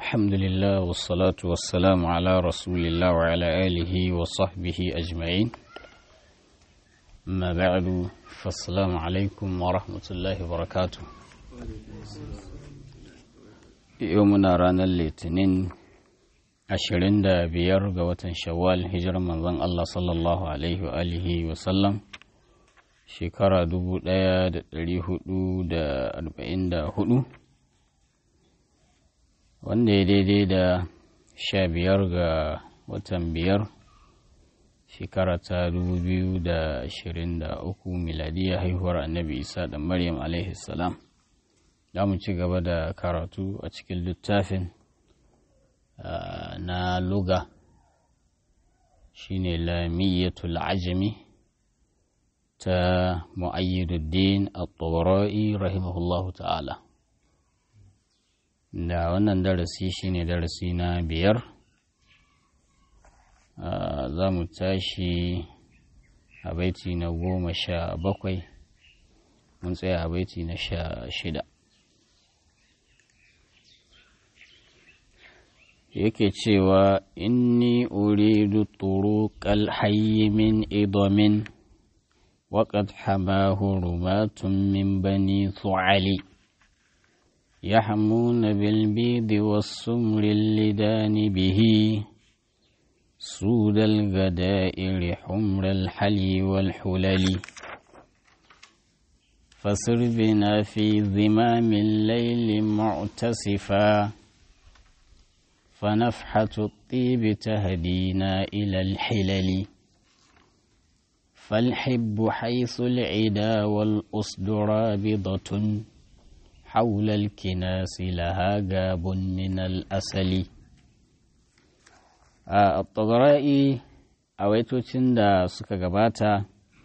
الحمد لله والصلاة والسلام على رسول الله وعلى آله وصحبه أجمعين ما بعد فالسلام عليكم ورحمة الله وبركاته يومنا رانا الاثنين ashirin da biyar ga watan shawwal hijirar manzon Allah sallallahu alaihi wa alihi wa sallam shekara dubu ɗaya da ɗari hudu da arba'in da hudu wanda ya daidai da sha biyar ga watan biyar shekara ta dubu biyu da ashirin da uku miladiya haihuwar annabi isa da maryam alaihi salam za mu ci gaba da karatu a cikin littafin na luga shine lamiyatul ajami ta mu'ayyiduddin at-tabara'i rahimahullahu ta'ala da wannan darasi shine darasi na biyar za mu tashi a baiti na goma sha bakwai mun tsaya a baiti na sha shida yake cewa inni uridu turuqal hayyi min idamin وقد حماه رماة من بني ثعلي يحمون بالبيض والسمر اللدان به سود الغدائر حمر الحلي والحلل فسر بنا في ذمام الليل معتسفا فنفحة الطيب تهدينا إلى الحلل فالحب حيث العدا والأصد رابضة حول الكناس لها جاب من الأسل الطغرائي awaitocin da suka gabata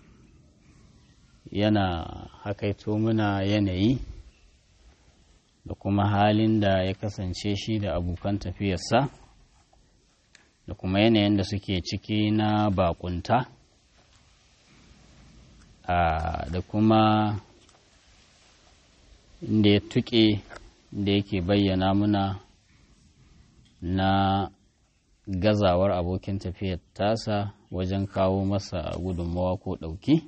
yana hakaito muna yanayi da kuma halin da ya kasance shi da abokan tafiyarsa da kuma yanayin da suke ciki na bakunta da kuma inda ya tuƙe da yake bayyana muna na gazawar abokin tafiyar tasa wajen kawo masa gudunmawa ko ɗauki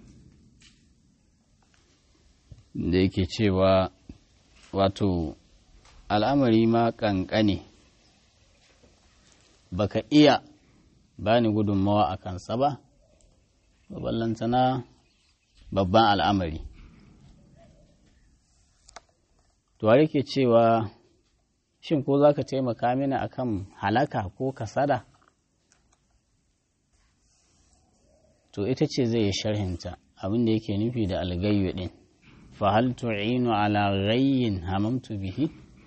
da yake cewa wato al'amari ma ƙanƙane baka iya bani gudunmawa a kansa ba ballantana babban al'amari. Tuwari ke cewa, Shin ko za ka taimaka mini a kan halaka ko kasada? To, ita ce zai yi sharhinta abin da yake nufi da algayyu ɗin. Fahal tu'inu ala ghayyin hamamtu bihi?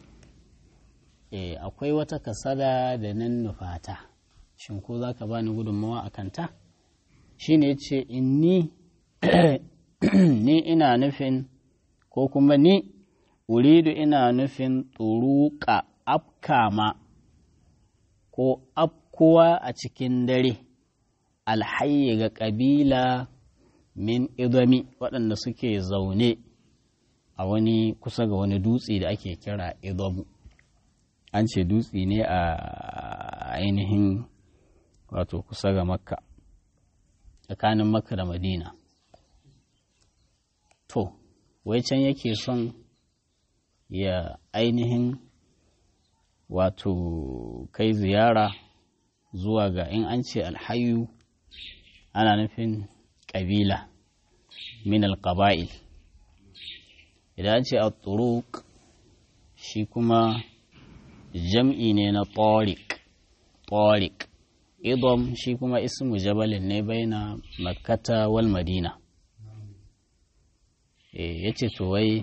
E, akwai wata kasada da nan nufata, shin ko za ka bani gudunmawa a kanta? Shi ne ce, inni ni ina nufin ko kuma ni uridu ina nufin turuka afkama ko afkuwa a cikin dare alhayi ga ƙabila min idami waɗanda suke zaune a wani kusa ga wani dutse da ake kira idamu an ce dutse ne a ainihin wato kusa ga makka tsakanin makka da madina to wai can yake son ya ainihin wato kai ziyara zuwa ga in an ce alhayu ana nufin ƙabila min alƙaba'il idan an ce al-turuq shi kuma jam'i ne na tariq tariq idom shi kuma ismu jabalin ne baina makkata wal madina ya ce to wai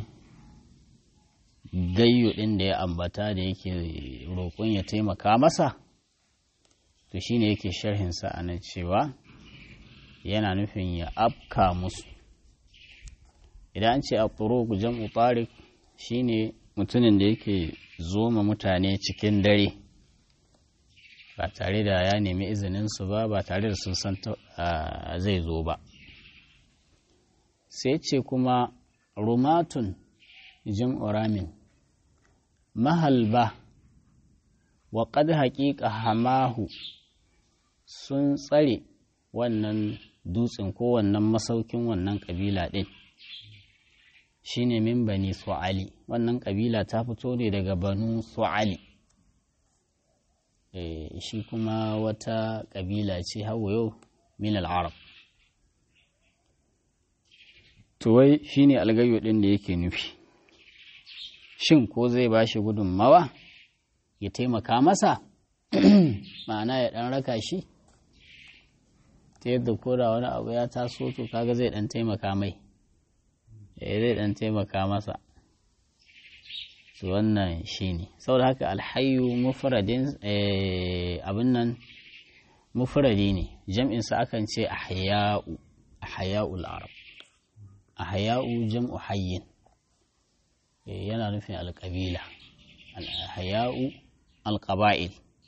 gayyu ɗin da ya ambata da yake roƙon ya taimaka masa to shine yake sharhinsa a nan cewa yana nufin ya afka musu idan an ce a ku jam'u tariq shine mutumin da yake zoma mutane cikin dare ba tare da ya nemi izininsu ba ba tare da sun san zai zo ba sai ce kuma rumatun jam'u ramin mahalba wa qad haqiqa hamahu sun tsare wannan dutsen ko wannan masaukin wannan kabila ɗin shine min bani su'ali wannan kabila ta fito ne daga banu su'ali e, shi kuma wata kabila ce hawa yau min al'arab to wai shine algayo ɗin da yake nufi shin ko zai ba shi gudunmawa ya taimaka masa ma'ana ya ɗan raka shi ta yadda koda wani abu ya taso to kaga zai dan taimaka mai eh zai dan taimaka masa to wannan shine saboda haka alhayyu mufradin abin nan mufradi ne jam'in sa akan ce ahya'u ahya'ul arab ahya'u jam'u hayyin yana nufin alqabila al-ahya'u alqaba'il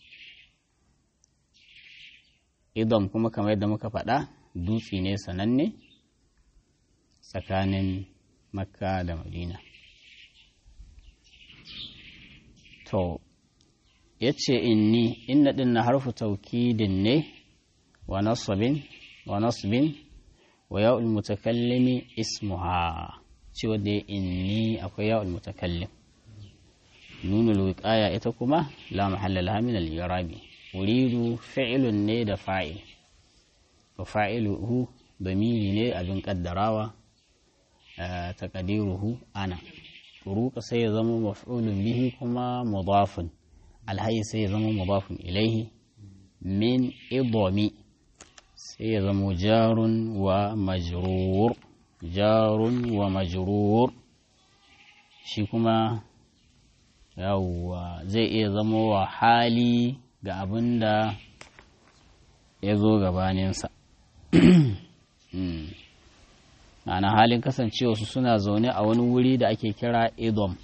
idon kuma kamar yadda muka faɗa dutse ne sananne tsakanin makka da madina to ya ce inni inna ɗin na harfu taukidin ne wa nasabin wa nasbin wa ya'ul mutakallimi ismuha cewa da inni akwai ya'ul mutakallim nunul wiqaya ita kuma la mahalla laha min al-i'rabi uridu fi'ilun ne da fa'il wa fa'iluhu damiri ne abin kaddarawa taqdiruhu ana turuka sai ya zama maf'ulun bihi kuma mudafun alhayi sai ya zama mudafun ilaihi min idomi sai ya zama jarun wa majrur jarun wa majrur shi kuma yawwa zai iya zama wa hali ga abin da ya zo gabaninsa ma'ana halin kasancewa su suna zaune a wani wuri da ake kira idom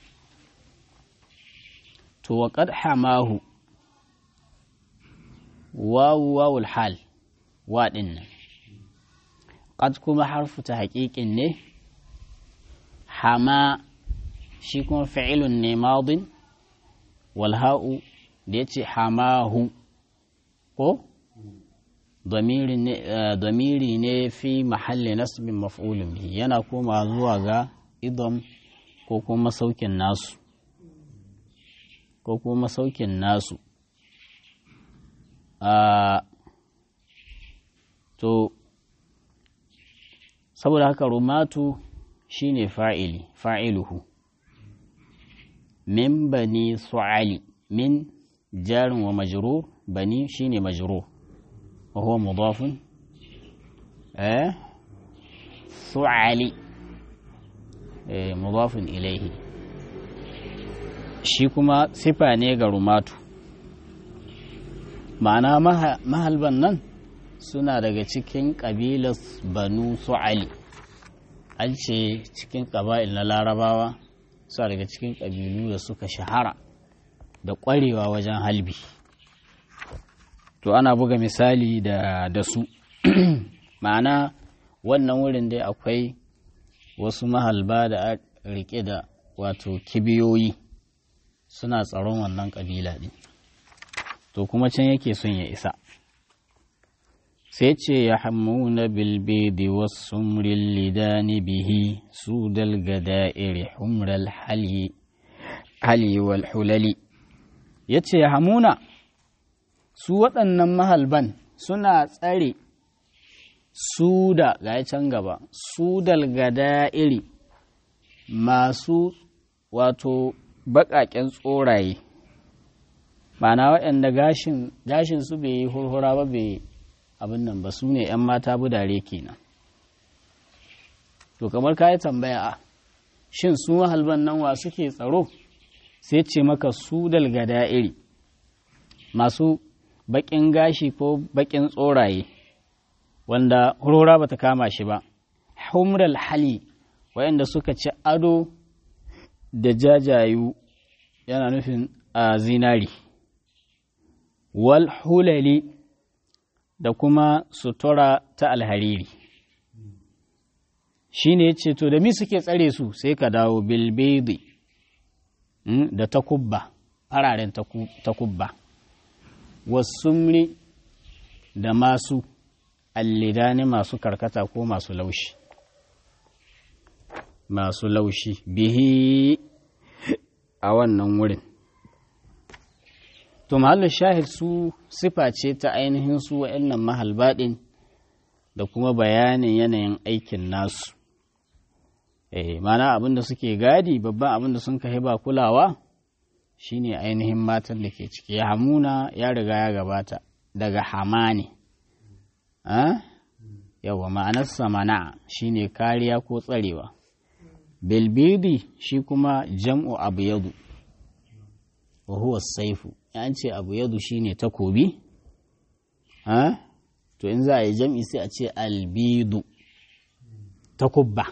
to wa qad hamahu wawu wawul hal wa nan qad kuma harfu ta haƙiƙin ne hama shi kuma fi'ilun ne madin wal ha'u da ya ce hamahu ko damiri ne fi mahalli nasbin maf'ulun bihi yana koma zuwa ga idom ko kuma saukin nasu ko kuma saukin nasu to saboda haka rumatu shine fa'ili fa'iluhu min bani su'ali min jarin wa majrur bani shine majrur wa huwa mudafun eh su'ali eh mudafun ilaihi shi kuma sifa ne ga rumatu ma'ana mahalban nan suna daga cikin ƙabilar banu su'ali an ce cikin ƙaba'il na larabawa suna daga cikin ƙabilu da suka shahara da ƙwarewa wajen halbi to ana buga misali da, da su ma'ana wannan wurin dai akwai wasu mahalba da rike da wato kibiyoyi suna tsaron wannan ƙabila ɗin to kuma can yake son ya isa sai ce ya hamuna bilbidi wasu lidani bihi su dalgada iri humral hali wal hulali ya ce ya hamuna su waɗannan mahalban suna tsare su da ga can gaba su dalgada iri masu wato baƙaƙen tsoraye ma'ana waɗanda gashin su bai yi hurhura ba bai abin nan ba su ne 'yan mata budare kenan to kamar ka yi tambaya a shin su mahalban nan wa suke tsaro sai ce maka su dalgada iri masu baƙin gashi ko baƙin tsoraye wanda hurhura ba ta kama shi ba humral hali waɗanda suka ci ado da jajayu yana nufin a zinari wal hulali da kuma sutura ta alhariri shi ne ce to da mi suke tsare su sai ka dawo bilbedi da takubba fararen takubba wasumri da masu allidani masu karkata ko masu laushi masu laushi bihi a wannan wurin to mahallin shahid su sifa ce ta ainihin su wa'annan mahalbaɗin da kuma bayanin yanayin aikin nasu eh mana abinda suke gadi babban abinda sun kai ba kulawa shine ainihin matan da ke ciki hamuna ya riga ya gabata daga hamani yawa ma'anarsa mana shine kariya ko tsarewa bilbidi shi kuma jam'u abu yadu wa huwa saifu an ce abu yadu shine takobi to in za a yi jam'i sai a ce albidu takubba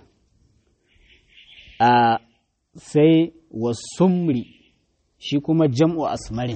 a sai wasumri shi kuma jam'u asmarin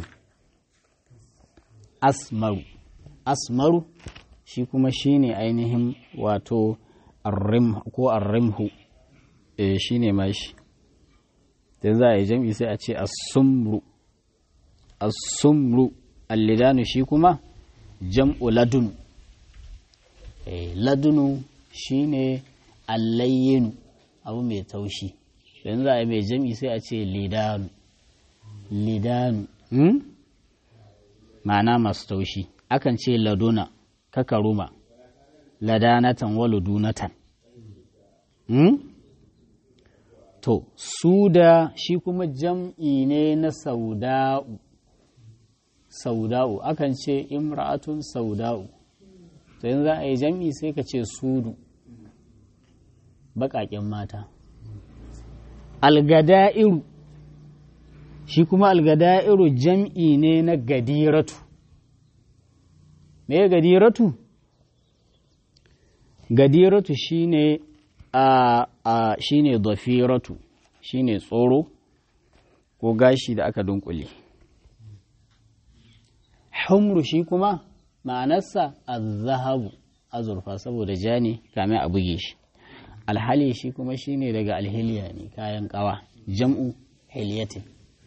asmaru asmaru shi kuma shi ne ainihin wato ko arrimhu e shi ne mashi da za a yi jam'i sai a ce asumru asumru allidanu shi kuma jam'u ladunu e ladunu shi ne allayyinu abu mai taushi yanzu za a yi mai jam'i sai a ce lidanu lidanu hmm? ma'ana masu taushi akan ce laduna kakaruma ladanatan wa ludunatan hmm? to suda shi kuma jam'i ne na sauda'u sauda'u akan ce imra'atun sauda'u to yanzu za a yi jam'i sai ka ce sudu baƙaƙen mata algada'iru shi kuma algada'iru jam'i ne na gadiratu me gadiratu gadiratu shine a a shine dafiratu shine tsoro ko gashi da aka dunkule humru shi kuma ma'anarsa azzahabu azurfa saboda ja ne kame a buge shi alhali shi kuma shine daga alhiliya ne kayan kawa jam'u hiliyatin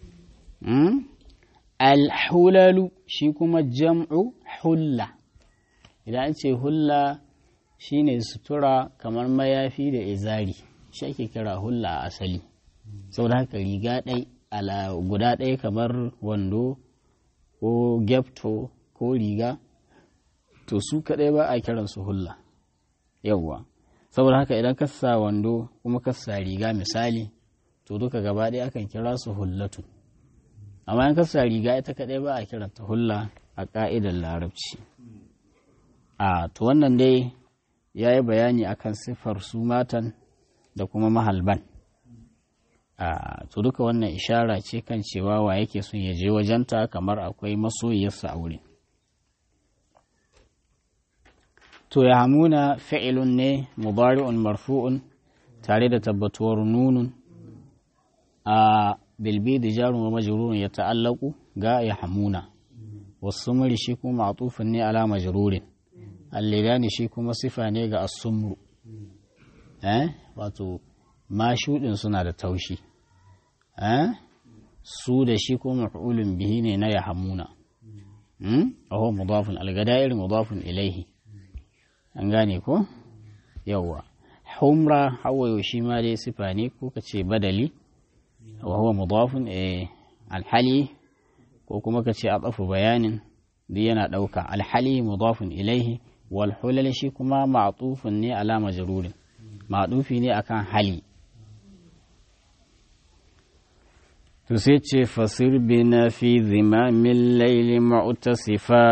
alhulalu shi kuma jam'u hulla idan an ce hulla shine sutura kamar mayafi da izari shi ake kira hulla a asali saboda haka riga ɗai ala guda ɗaya kamar wando ko gyapto ko riga to su kaɗai ba a kiransu hulla yawwa saboda haka idan ka sa wando kuma ka sa riga misali to duka gaba ɗaya akan kira su hullatu amma in ka sa riga ita kaɗai ba a kiranta hulla a ƙa'idar larabci a to wannan dai ya yi bayani akan siffar su matan da kuma mahalban a to duka wannan ishara ce kan cewa wa yake son ya je wajenta kamar akwai masoyiyarsa a wurin to ya hamuna fi'ilun ne mubari'un marfu'un tare da tabbatuwar nunun a bilbi da jarun wa majrurun ya ta'allaku ga ya hamuna wasu muri shi kuma ma'tufin ne ala majrurin allilani shi kuma sifa ne ga asumru eh wato mashuɗin suna da taushi eh su da shi kuma maf'ulun bihi ne na ya hamuna hmm? aho mudafun algada'ir mudafun ilaihi an gane ko yawwa humra hawayo shi ma dai sifa ne ko ka ce badali wa huwa mudafun eh alhali ko kuma ka ce atafu bayanin duk yana ɗauka alhali mudafun ilaihi wal hulal shi kuma ma'tufun ne ala majrurin ma'tufi ne akan hali to sai ce fasir bina fi zimamin laili ma'utasifa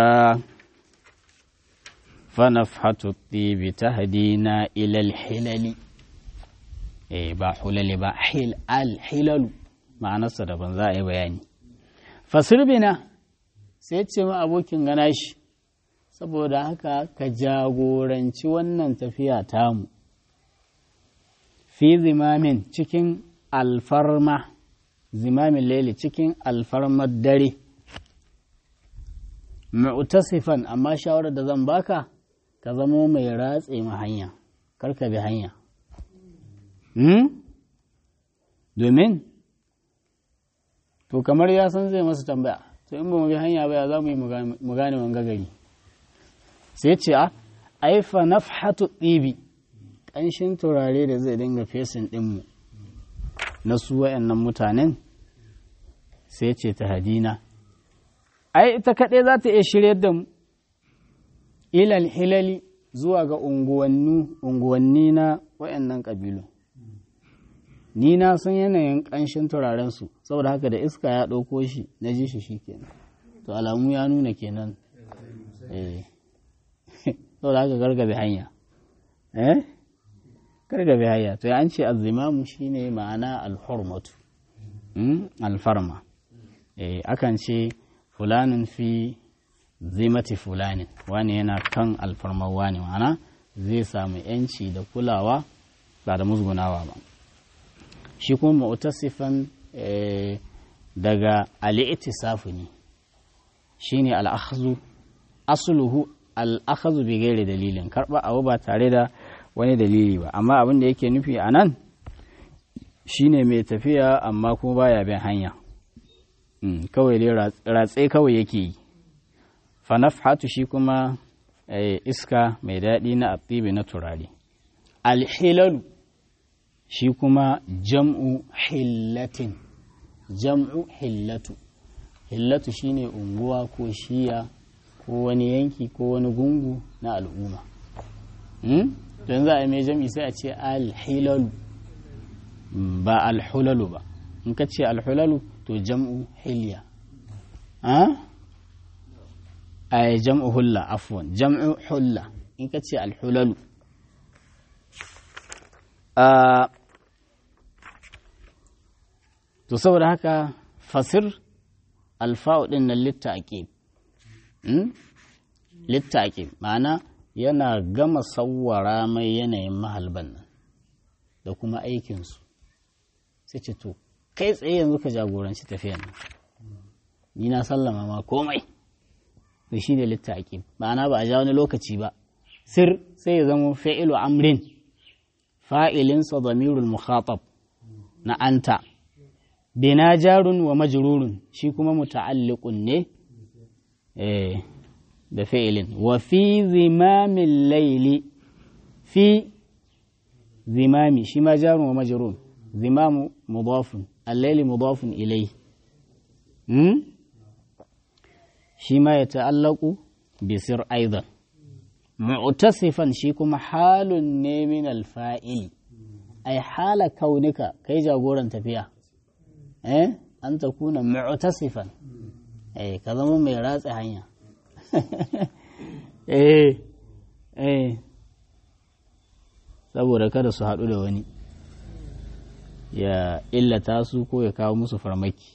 فنفحة الطيب تهدينا إلى الحلل إيه با حلل با حل الحلل معنى صدبا زائي بياني فسر بنا سيتي ما أبوكين غناش saboda haka ka jagoranci wannan tafiya tamu fi zimamin cikin alfarma zimamin laili cikin alfarmar dare mu'tasifan amma shawarar da zan baka ka zamo mai ratse ma hanya karka bi hanya domin to kamar ya san zai masa tambaya to in ba mu bi hanya ba ya za mu yi mu gane wanga gari sai ce a aifa nafhatu ɗibi ƙanshin turare da zai dinga fesin ɗinmu na su wa'annan mutanen sai ce ta hadina ai ita kaɗai za ta iya shirya da mu ilal hilali zuwa ga unguwanni na wa'annan ƙabilu ni na san yanayin ƙanshin turarensu saboda haka da iska ya ɗauko shi na ji shi kenan to alamu ya nuna kenan eh saboda haka gargabe hanya eh gargabe hanya to an ce azzimamu shine ma'ana alhurmatu alfarma eh akan ce fulanin fi zimati fulanin wani yana kan alfarmar wani ma'ana zai samu yanci da kulawa ba da musgunawa ba shi kuma mu'tasifan daga al'itisafu ne shine al'akhzu asluhu al'akhzu bi gairi dalilin karba abu ba tare da wani dalili ba amma abin da yake nufi a nan shine mai tafiya amma kuma baya bin hanya kawai dai ratse kawai yake yi fanafhatu shi kuma iska mai daɗi na atibi na turare alhilalu shi kuma jam'u hillatin jam'u hillatu hillatu shine unguwa ko shiya ko wani yanki ko wani gungu na al'umma don za a mai jam'i sai a ce alhilalu ba alhulalu ba in ka ce alhulalu to jam'u hilya a jam'u hulla afwan jam'u hulla in ka ce alhulalu to saboda haka fasir alfa'u ɗin nan litta aqib litta aqib ma'ana yana gama sawwara mai yanayin mahalban nan da kuma aikinsu sai ce to kai tsaye yanzu ka jagoranci tafiyan nan ni na sallama ma komai to shi ne litta aqib ma'ana ba a ja wani lokaci ba sir sai ya zama fa'ilu amrin fa'ilinsa damirul mukhatab na anta bina jarun wa majrurun shi kuma muta'alliqun ne eh da fi'ilin wa fi zimamin laili fi zimami shi ma jarun wa majrurun zimamu mudafun al-laili mudafun ilai hmm? shi ma ya ta'allaku bisir aidan mu'tasifan shi kuma halun ne min alfa'il ai hala kaunika kai jagoran tafiya eh an ta kuna mu'tasifan eh ka zama mai ratsa hanya eh eh saboda kada su haɗu da wani ya illata su ko ya kawo musu farmaki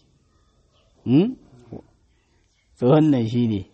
to wannan shi ne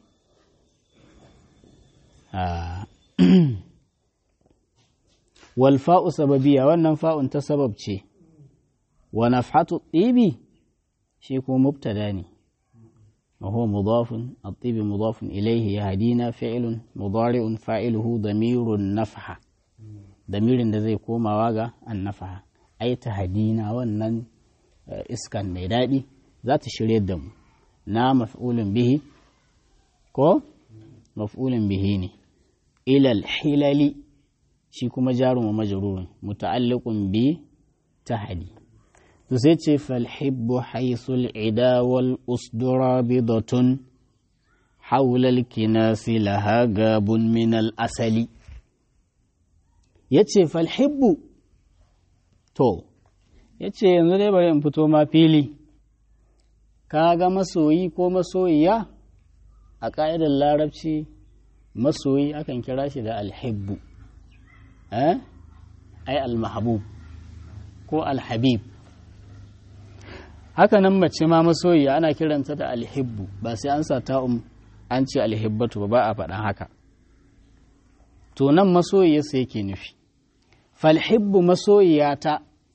walfa'u sababiya wannan fa'un ta sabab ce wa nafhatu ɗibi shi ko mubtada ne وهو مضاف الطيب مضاف إليه يهدينا فعل مضارع فاعله ضمير النفحة ضمير da zai komawa ga annafaha ai ta hadina wannan iskan mai daɗi za ta shirye da mu na maf'ulun bihi ko maf'ulun bihi ne ilal hilali shi kuma jarun wa majrurun muta'alliqun bi tahdi to sai ce falhibbu haisul ida wal usdura bidatun haulal kinasi laha gabun min al asali yace falhibbu to yace yanzu dai bari in fito ma fili ka ga masoyi ko masoyiya a ƙa'idar larabci masoyi akan kira shi da alhibbu eh ai almahbub ko alhabib haka nan mace ma masoyiya ana kiranta da alhibbu ba sai an sa ta'um an ce alhibbatu ba a faɗan haka to nan masoyiyarsa yake nufi falhibbu masoyiyata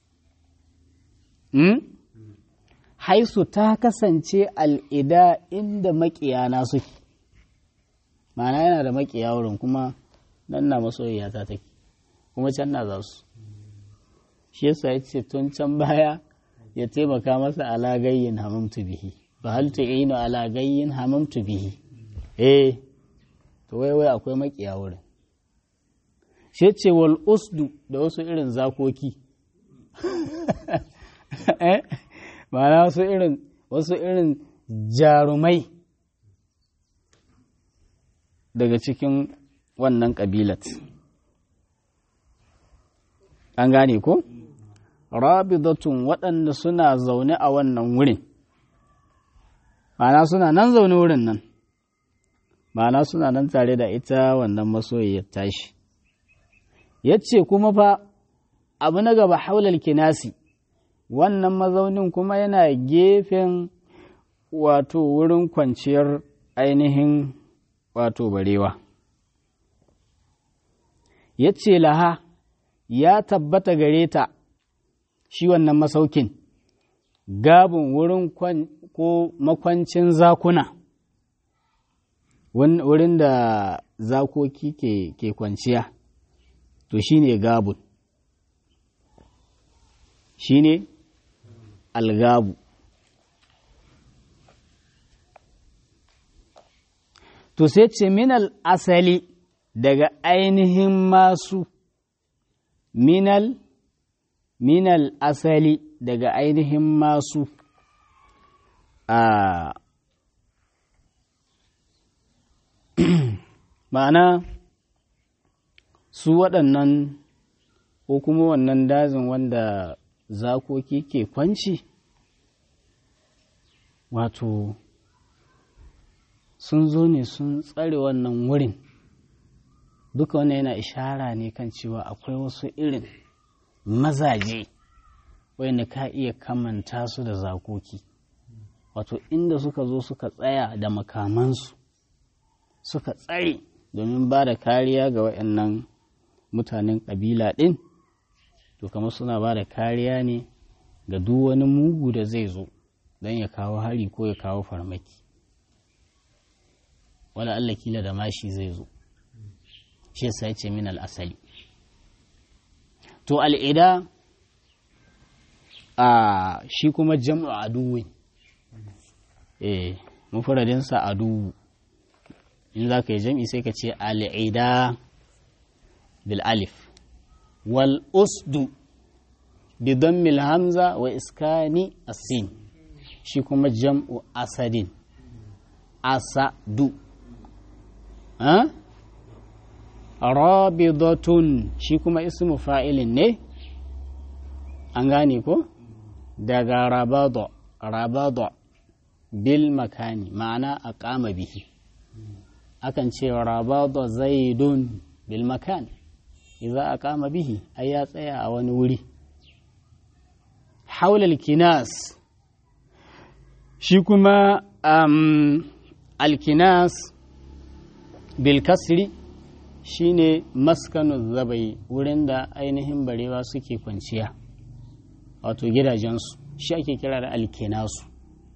hmm? haisu ta kasance al'ida inda maƙiyana suke ma'ana yana da maƙiya wurin kuma nan na masoyiyata take kuma can na za su shi yasa ya ce tun can baya ya taimaka masa ala gayyin hamamtu bihi fa hal tu'inu ala gayyin hamamtu bihi eh to wai wai akwai makiya wurin shi ce wal usdu da wasu irin zakoki eh ma'ana wasu irin wasu irin jarumai daga cikin wannan ƙabilat an gane ko rabidatun waɗanda suna zaune a wannan wurin ma'ana suna nan zaune wurin nan ma'ana suna nan tare da ita wannan masoyiyar tashi ya ce kuma fa abu na gaba haular kinasi wannan mazaunin kuma yana gefen wato wurin kwanciyar ainihin wato barewa ya ce laha ya tabbata gare ta shi wannan masaukin gabin wurin ko makwancin zakuna wurin da zakoki ke, ke kwanciya to shi ne gabun shi ne algabu to sai ce minal asali daga ainihin masu minal minal asali daga ainihin masu a ma'ana su waɗannan ko kuma wannan dazin wanda zakoki ke kwanci wato sun zo ne sun tsare wannan wurin duka wannan yana ishara ne kan cewa akwai wasu irin mazaje wanda ka iya kamanta su da zakoki wato inda suka zo suka tsaya da makamansu suka tsare domin ba da kariya ga waɗannan mutanen ƙabila ɗin to kamar suna ba da kariya ne ga duk wani mugu da zai zo don ya kawo hari ko ya kawo farmaki wala Allah kila da mashi zai zo shi yasa ya ce min al'asali to al'ida a shi kuma jam'u aduwi eh mufaradinsa aduwu in za ka yi jam'i sai ka ce al'ida bil alif wal usdu bi dammil hamza wa iskani asin shi kuma jam'u asadin asadu rabidatun shi kuma ismu fa'ilin ne an gane ko daga rabado rabado bil makani ma'ana a kama bihi akan ce rabado zaidun bil makani idza a kama bihi ai ya tsaya a wani wuri haulal kinas shi kuma um, alkinas bil kasri shine maskanu zabai wurin da ainihin barewa suke kwanciya wato gidajensu shi ake kira da alkinasu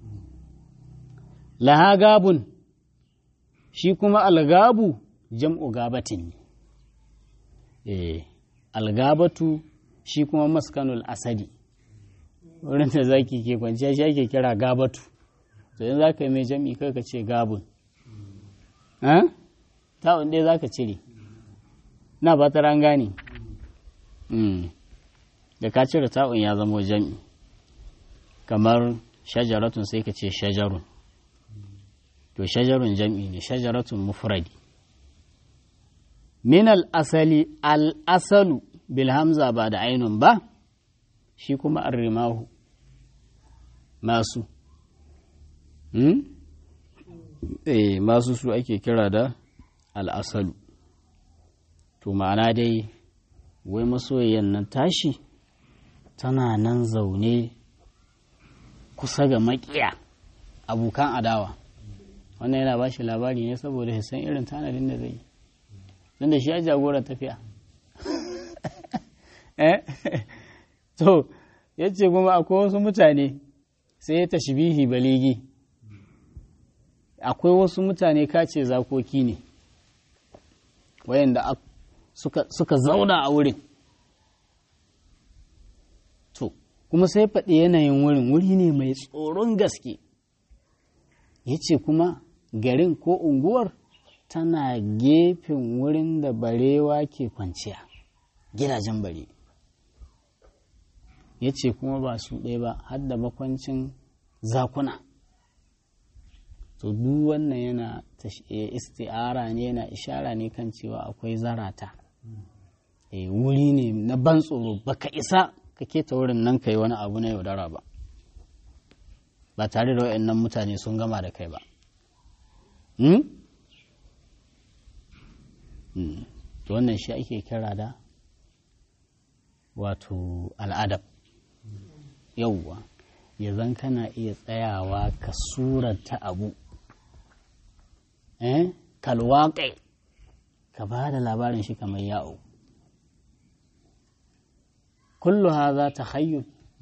laha gabun shi kuma algabu jam'u gabatin ne algabatu shi kuma maskanul asadi wurin da zaki ke kwanciya shi ake kira gabatu to yanzu za ka yi mai jam'i kai ka ce gabun ta'un ɗaya za ka cire na ba ta gane da ka cire ta'un ya zama jam'i kamar shajaratun sai ka ce shajarun to shajarun jam'i ne shajaratun mufradi min asali al'asalu bil hamza ba da ainun ba shi kuma arrimahu masu eh masu su ake kira da al'asalu to ma'ana dai wai masoyiyan nan tashi tana nan zaune kusa ga makiya abokan adawa wannan yana ba shi labari ne saboda ya san irin tanadin da zai yi don da shi ya jagorar tafiya to ya ce kuma akwai wasu mutane sai ya tashbihi baligi akwai wasu mutane kace zakoki ne wayanda suka, suka zauna a wurin to kuma sai faɗi yanayin wurin wuri ne mai tsoron gaske ya ce kuma garin ko unguwar tana gefen wurin da barewa ke kwanciya gidajen bare ya ce kuma ba su ɗaya ba har da makwancin zakuna to duk wannan yana isti'ara ne yana ishara ne kan cewa akwai zarata e, wuri ne na ban tsoro baka isa ka keta wurin nan ka yi wani abu na yaudara ba ba tare da waɗannan mutane sun gama da kai ba to wannan shi ake kira da wato al'adab yauwa ya zan kana iya tsayawa ka surata abu eh kalwaƙe ka ba da labarin shi kamar yawo kullu haza tahayyul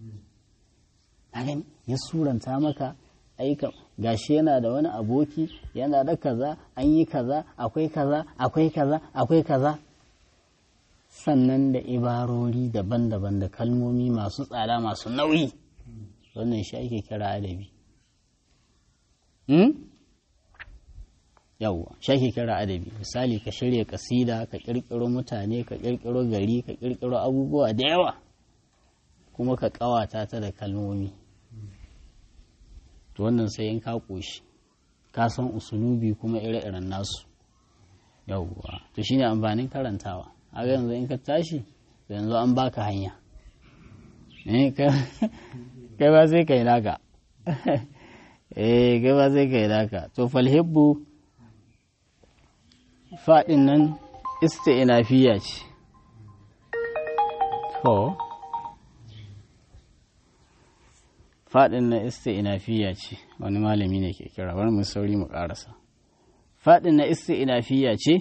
ya suranta maka aika gashi yana da wani aboki yana da kaza an yi kaza akwai kaza akwai kaza akwai kaza sannan da ibarori daban-daban da kalmomi masu tsada masu nauyi wannan shi ake kira adabi yawwa shi ake kira adabi misali ka shirya kasida ka kirkiro mutane ka kirkiro gari ka kirkiro abubuwa da yawa kuma ka kawata ta da kalmomi to wannan sai in ka koshi ka san usulubi kuma ire-iren nasu yawwa to shine amfanin karantawa a yanzu in ka tashi yanzu an baka hanya kai ba sai kai naka eh kai ba sai kai naka to falhibbu faɗin nan isti'nafiya ce to faɗin na isti'nafiya ce wani malami ne ke kira bari mu sauri mu ƙarasa faɗin na isti'nafiya ce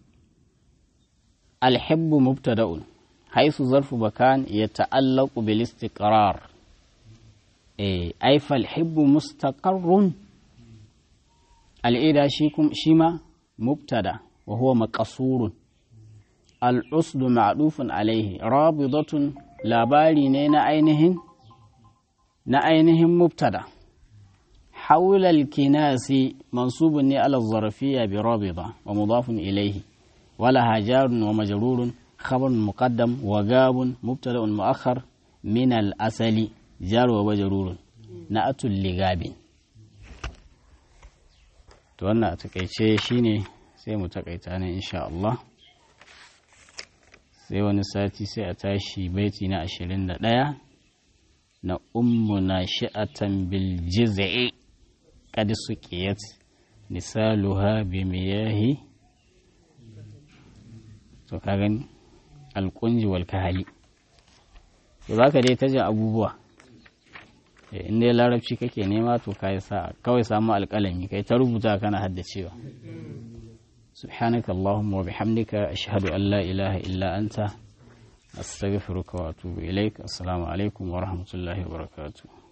alhibbu mubtada'un haisu zarfu bakan ya ta'allaqu bil istiqrar eh ai fal hibbu mustaqarrun al'ida shi kum shi ma mubtada wa huwa maqsurun al usdu ma'dufun alaihi rabidatun labari ne na ainihin na ainihin mubtada حول الكناس منصوب على الظرفية برابضة ومضاف إليه ولها جار ومجرور خبر مقدم وجاب مبتدا مؤخر من الأصل جار ومجرور نأت لغاب to wannan a takaice shine sai mu takaita ne insha Allah sai wani sati sai a tashi baiti na ashirin da ɗaya na ummu na shi'atan bil jiz'i qad suqiyat misaluha bi miyahi to ka gani alƙunji wal kahali to za ka dai ta jin abubuwa in dai larabci kake nema to ka yi sa kawai samu alƙalami kai ta rubuta kana haddacewa سبحانك اللهم وبحمدك أشهد أن لا إله إلا أنت أستغفرك وأتوب إليك السلام عليكم ورحمة الله وبركاته